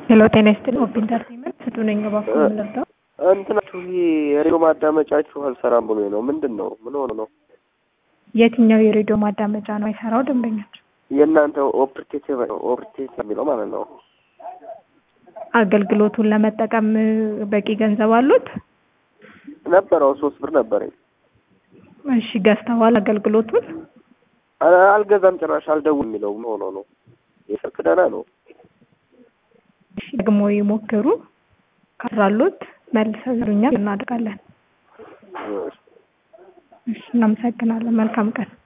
ሄሎ ጤና ይስጥልኝ ኦፕ ኢንተርቴንመንት ስጡ ነኝ እባክዎ የምንረዳው እንትናችሁ ይሄ የሬዲዮ ማዳመጫችሁ አልሰራም ብሎ ነው። ምንድን ነው? ምን ሆነ ነው? የትኛው የሬዲዮ ማዳመጫ ነው አይሰራው ደንበኞች የእናንተ ኦፕሬቲቭ ኦፕሬቲቭ የሚለው ማለት ነው። አገልግሎቱን ለመጠቀም በቂ ገንዘብ አሉት ነበረው ሶስት ብር ነበረኝ። እሺ ገዝተዋል አገልግሎቱን አ- አልገዛም ጭራሽ አልደውል የሚለው ምን ሆኖ ነው? የስልክ ደህና ነው። እሺ ደግሞ ይሞክሩ ካራሉት መልሰው ይሉኛል እናደርጋለን እሺ እናመሰግናለን መልካም ቀን